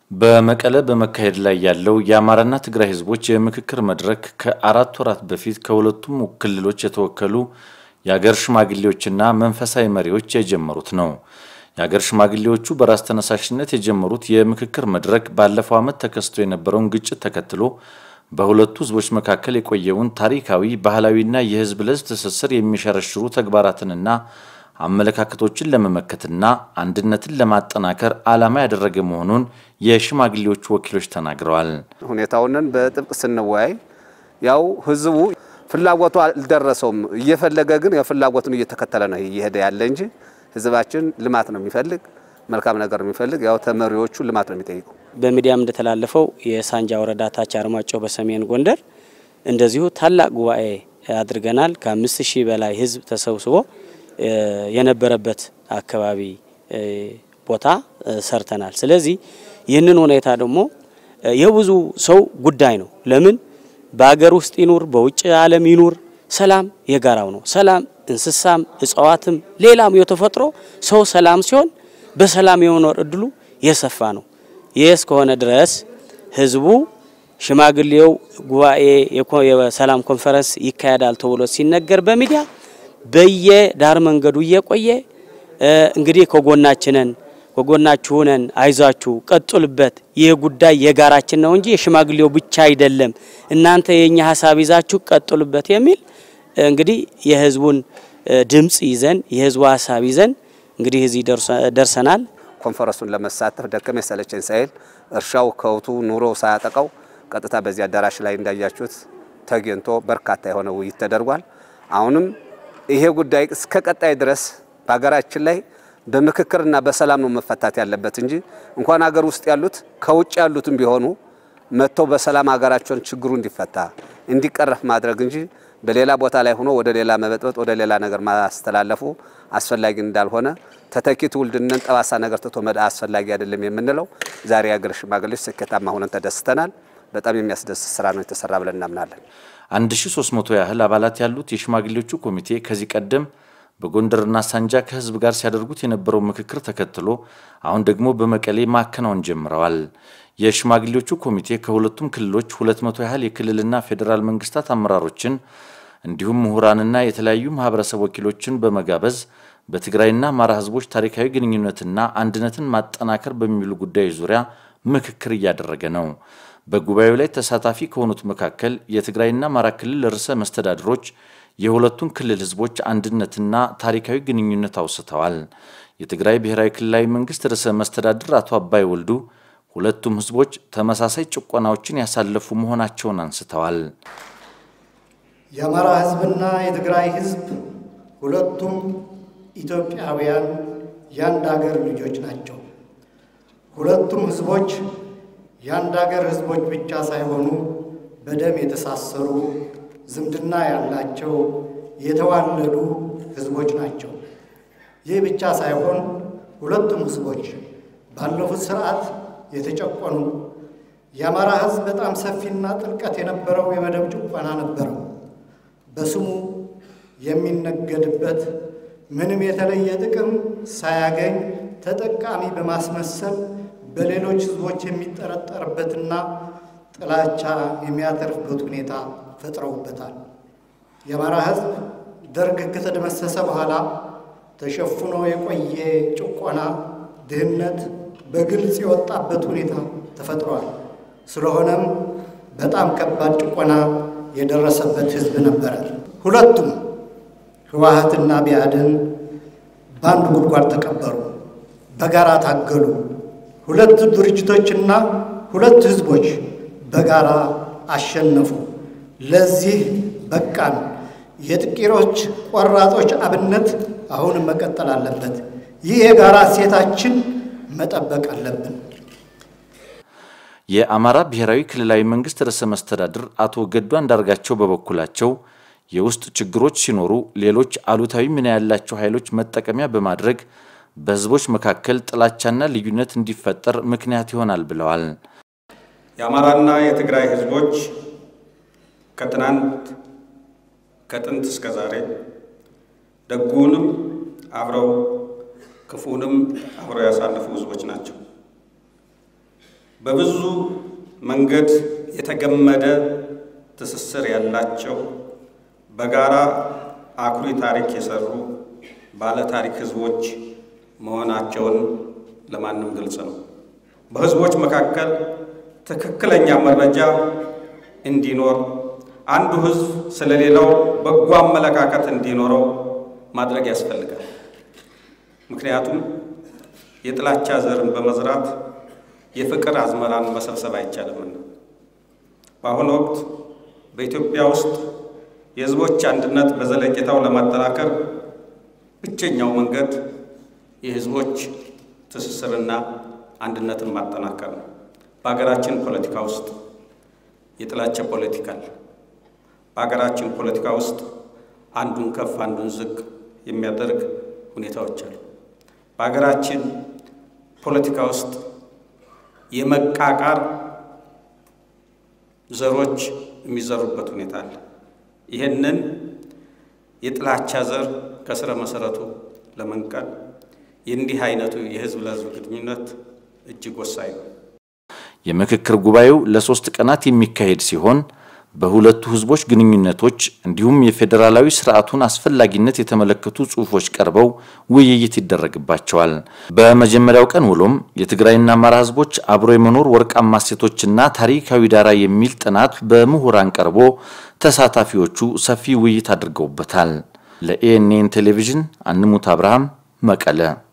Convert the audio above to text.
በመቀለ በመካሄድ ላይ ያለው የአማራና ትግራይ ህዝቦች የምክክር መድረክ ከአራት ወራት በፊት ከሁለቱም ክልሎች የተወከሉ የአገር ሽማግሌዎችና መንፈሳዊ መሪዎች የጀመሩት ነው። የአገር ሽማግሌዎቹ በራስ ተነሳሽነት የጀመሩት የምክክር መድረክ ባለፈው ዓመት ተከስቶ የነበረውን ግጭት ተከትሎ በሁለቱ ህዝቦች መካከል የቆየውን ታሪካዊ፣ ባህላዊና የህዝብ ለህዝብ ትስስር የሚሸረሽሩ ተግባራትንና አመለካከቶችን ለመመከትና አንድነትን ለማጠናከር ዓላማ ያደረገ መሆኑን የሽማግሌዎቹ ወኪሎች ተናግረዋል። ሁኔታውንን በጥብቅ ስንወያይ ያው ህዝቡ ፍላጎቱ አልደረሰውም። እየፈለገ ግን የፍላጎቱን እየተከተለ ነው እየሄደ ያለ እንጂ ህዝባችን ልማት ነው የሚፈልግ፣ መልካም ነገር ነው የሚፈልግ። ያው ተመሪዎቹ ልማት ነው የሚጠይቁ። በሚዲያም እንደተላለፈው የሳንጃ ወረዳ ታች አርማጭሆ በሰሜን ጎንደር እንደዚሁ ታላቅ ጉባኤ አድርገናል። ከአምስት ሺህ በላይ ህዝብ ተሰብስቦ የነበረበት አካባቢ ቦታ ሰርተናል። ስለዚህ ይህንን ሁኔታ ደግሞ የብዙ ሰው ጉዳይ ነው። ለምን በሀገር ውስጥ ይኑር በውጭ ዓለም ይኑር ሰላም የጋራው ነው። ሰላም እንስሳም፣ እጽዋትም፣ ሌላም የተፈጥሮ ሰው ሰላም ሲሆን በሰላም የመኖር እድሉ የሰፋ ነው። ይህ እስከሆነ ድረስ ህዝቡ ሽማግሌው ጉባኤ የሰላም ኮንፈረንስ ይካሄዳል ተብሎ ሲነገር በሚዲያ በየዳር መንገዱ እየቆየ እንግዲህ ከጎናችንን ከጎናችሁ ነን፣ አይዟችሁ፣ ቀጥሉበት፣ ይህ ጉዳይ የጋራችን ነው እንጂ የሽማግሌው ብቻ አይደለም፣ እናንተ የኛ ሀሳብ ይዛችሁ ቀጥሉበት የሚል እንግዲህ የህዝቡን ድምፅ ይዘን የህዝቡ ሀሳብ ይዘን እንግዲህ እዚህ ደርሰናል። ኮንፈረንሱን ለመሳተፍ ደከመኝ ሰለቸኝ ሳይል እርሻው፣ ከውቱ፣ ኑሮው ሳያጠቃው ቀጥታ በዚህ አዳራሽ ላይ እንዳያችሁት ተገኝቶ በርካታ የሆነ ውይይት ተደርጓል። አሁንም ይሄ ጉዳይ እስከ ቀጣይ ድረስ በሀገራችን ላይ በምክክርና በሰላም ነው መፈታት ያለበት እንጂ እንኳን ሀገር ውስጥ ያሉት ከውጭ ያሉትም ቢሆኑ መጥተው በሰላም ሀገራቸውን ችግሩ እንዲፈታ እንዲቀረፍ ማድረግ እንጂ በሌላ ቦታ ላይ ሆኖ ወደ ሌላ መበጥበጥ ወደ ሌላ ነገር ማስተላለፉ አስፈላጊ እንዳልሆነ ተተኪ ትውልድነን ጠባሳ ነገር ትቶ መዳ አስፈላጊ አይደለም የምንለው ዛሬ የሀገር ሽማግሌዎች ስኬታማ ሆነን ተደስተናል። በጣም የሚያስደስት ስራ ነው የተሰራ ብለን እናምናለን። 1300 ያህል አባላት ያሉት የሽማግሌዎቹ ኮሚቴ ከዚህ ቀደም በጎንደርና ሳንጃ ከህዝብ ጋር ሲያደርጉት የነበረው ምክክር ተከትሎ አሁን ደግሞ በመቀሌ ማከናወን ጀምረዋል። የሽማግሌዎቹ ኮሚቴ ከሁለቱም ክልሎች 200 ያህል የክልልና ፌዴራል መንግስታት አመራሮችን እንዲሁም ምሁራንና የተለያዩ ማህበረሰብ ወኪሎችን በመጋበዝ በትግራይና አማራ ህዝቦች ታሪካዊ ግንኙነትና አንድነትን ማጠናከር በሚሉ ጉዳዮች ዙሪያ ምክክር እያደረገ ነው። በጉባኤው ላይ ተሳታፊ ከሆኑት መካከል የትግራይና አማራ ክልል ርዕሰ መስተዳድሮች የሁለቱን ክልል ህዝቦች አንድነትና ታሪካዊ ግንኙነት አውስተዋል። የትግራይ ብሔራዊ ክልላዊ መንግስት ርዕሰ መስተዳድር አቶ አባይ ወልዱ ሁለቱም ህዝቦች ተመሳሳይ ጭቆናዎችን ያሳለፉ መሆናቸውን አንስተዋል። የአማራ ህዝብና የትግራይ ህዝብ ሁለቱም ኢትዮጵያውያን የአንድ ሀገር ልጆች ናቸው። ሁለቱም ህዝቦች የአንድ ሀገር ህዝቦች ብቻ ሳይሆኑ በደም የተሳሰሩ ዝምድና ያላቸው የተዋለዱ ህዝቦች ናቸው። ይህ ብቻ ሳይሆን ሁለቱም ህዝቦች ባለፉት ስርዓት የተጨቆኑ የአማራ ህዝብ በጣም ሰፊና ጥልቀት የነበረው የመደብ ጭቆና ነበረው። በስሙ የሚነገድበት ምንም የተለየ ጥቅም ሳያገኝ ተጠቃሚ በማስመሰል በሌሎች ህዝቦች የሚጠረጠርበትና ጥላቻ የሚያተርፍበት ሁኔታ ፈጥረውበታል። የአማራ ህዝብ ደርግ ከተደመሰሰ በኋላ ተሸፍኖ የቆየ ጭቆና፣ ድህነት በግልጽ የወጣበት ሁኔታ ተፈጥሯል። ስለሆነም በጣም ከባድ ጭቆና የደረሰበት ህዝብ ነበረ። ሁለቱም ህወሓትና ቢአዴን በአንድ ጉድጓድ ተቀበሩ፣ በጋራ ታገሉ። ሁለት ድርጅቶችና ሁለት ህዝቦች በጋራ አሸነፉ። ለዚህ በቃን። የጥቂሮች ቆራጦች አብነት አሁንም መቀጠል አለበት። ይህ የጋራ እሴታችን መጠበቅ አለብን። የአማራ ብሔራዊ ክልላዊ መንግስት ርዕሰ መስተዳድር አቶ ገዱ አንዳርጋቸው በበኩላቸው የውስጥ ችግሮች ሲኖሩ ሌሎች አሉታዊ ሚና ያላቸው ኃይሎች መጠቀሚያ በማድረግ በህዝቦች መካከል ጥላቻና ልዩነት እንዲፈጠር ምክንያት ይሆናል ብለዋል። የአማራና የትግራይ ህዝቦች ከትናንት ከጥንት እስከ ዛሬ ደጉንም አብረው ክፉንም አብረው ያሳለፉ ህዝቦች ናቸው። በብዙ መንገድ የተገመደ ትስስር ያላቸው በጋራ አኩሪ ታሪክ የሰሩ ባለ ታሪክ ህዝቦች መሆናቸውን ለማንም ግልጽ ነው። በህዝቦች መካከል ትክክለኛ መረጃ እንዲኖር አንዱ ህዝብ ስለሌላው በጎ አመለካከት እንዲኖረው ማድረግ ያስፈልጋል። ምክንያቱም የጥላቻ ዘርን በመዝራት የፍቅር አዝመራን መሰብሰብ አይቻልምና። በአሁኑ ወቅት በኢትዮጵያ ውስጥ የህዝቦች አንድነት በዘለቄታው ለማጠናከር ብቸኛው መንገድ የህዝቦች ትስስርና አንድነትን ማጠናከር ነው። በሀገራችን ፖለቲካ ውስጥ የጥላቻ ፖለቲካ አለ። በሀገራችን ፖለቲካ ውስጥ አንዱን ከፍ አንዱን ዝቅ የሚያደርግ ሁኔታዎች አሉ። በሀገራችን ፖለቲካ ውስጥ የመቃቃር ዘሮች የሚዘሩበት ሁኔታ አለ። ይህንን የጥላቻ ዘር ከስረ መሰረቱ ለመንቀል የእንዲህ አይነቱ የህዝብ ለህዝብ ግንኙነት እጅግ ወሳኝ ነው። የምክክር ጉባኤው ለሶስት ቀናት የሚካሄድ ሲሆን በሁለቱ ህዝቦች ግንኙነቶች እንዲሁም የፌዴራላዊ ስርዓቱን አስፈላጊነት የተመለከቱ ጽሑፎች ቀርበው ውይይት ይደረግባቸዋል። በመጀመሪያው ቀን ውሎም የትግራይና አማራ ህዝቦች አብሮ የመኖር ወርቃማ እሴቶችና ታሪካዊ ዳራ የሚል ጥናት በምሁራን ቀርቦ ተሳታፊዎቹ ሰፊ ውይይት አድርገውበታል። ለኤኤንኤን ቴሌቪዥን አንሙት አብርሃም መቀለ